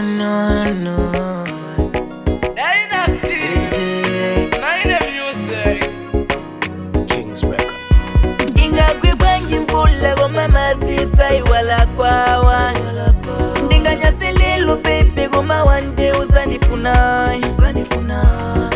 no, no. Dynasty, Nine Music. Kings Records. ingagwibwa njimvula komamadzisa iwala kwawa ndinganyasililo baby koma one day uzandifuna uzandifuna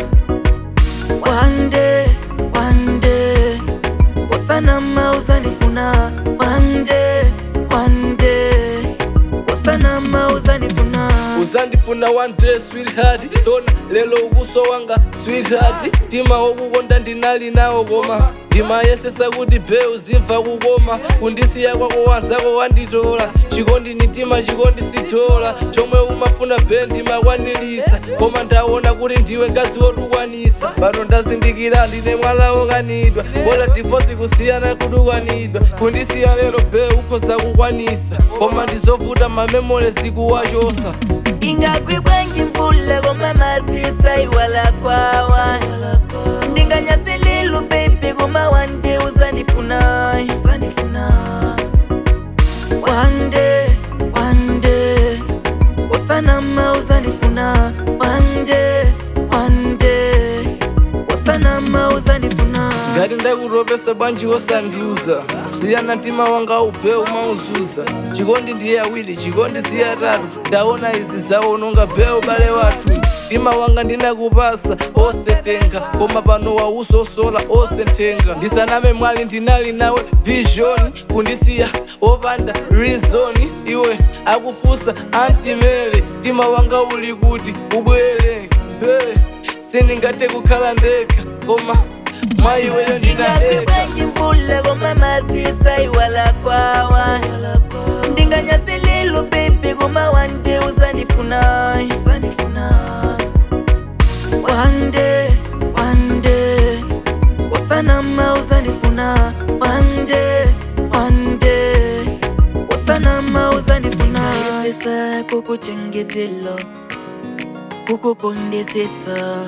one day one day wasanama uzandifuna one day one day wasanama uzandifuna uzandifuna one day sweetheart tona lelo ubuso wanga sweetheart tima wokukonda ndinali nawo koma ndimayesesa kuti be uzimva kukoma kundisiya kwako wanzako wanditola chikondi ni tima chikondi sitola chomwe umafuna be ndimakwanilisa koma ndaona kuti ndiwe ngazi wotukwanisa pano ndazindikira ndine mwala wokanidwa bola divosi kusiyana kutukwanidwa kundisiya lero be ukhoza kukwanisa koma ndizovuta mamemole zikuwachosa ingagwibwa njimvula komamadzisa iwala kwawa ndinganyasililo baby koma one day uzandifuna uzandifuna one day one day wasanama uzandifuna one day one day wasanama uzandifuna ngati ndakutopesa bwanji wosandiuza siyana mtima wanga upe umauzuza chikondi ndiye awiri chikondi siye atatu ndaona izi zawononga be ubale wathu mtima wanga ndinakupasa osetenga koma pano wausosola osentenga ndisaname mwali ndinali nawe vision kundisiya opanda reason iwe akufusa antimele mtima wanga uli kuti ubwere be sindingathe kukhala ndekha koma mwayiweyo ndinadeka ingagwibwa njimvula komamadzisa iwala kwawa ndinganyasililo baby koma one day uzandifuna uzandifuna one day one day wasanama uzandifuna one day one day wasanama uzandifuna isisa kukuchengetelo kukukondetsetsa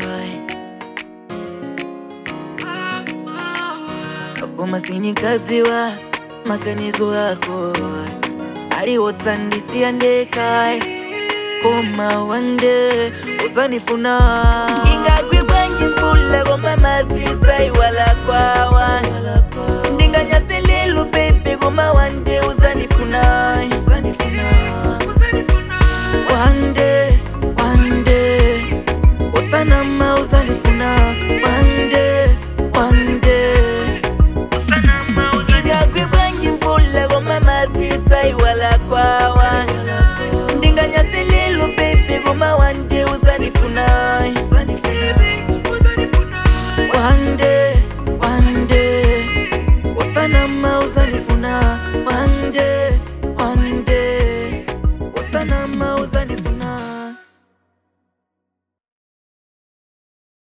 koma sinikaziwa maganizo ako aliwotsandisiya ndekha koma wande uzandifuna ingagwibwa njimvula koma madzisa iwala kwawa ndinganyasililo baby koma wande uzandifuna uzandifuna one day one day wasanama uzandifuna one day one day ingagwibwa njimvula koma madzisa iwala kwawa ndinganyasililo baby koma one day uzandifuna one day one day wasanama uzandifuna one day one day wasanama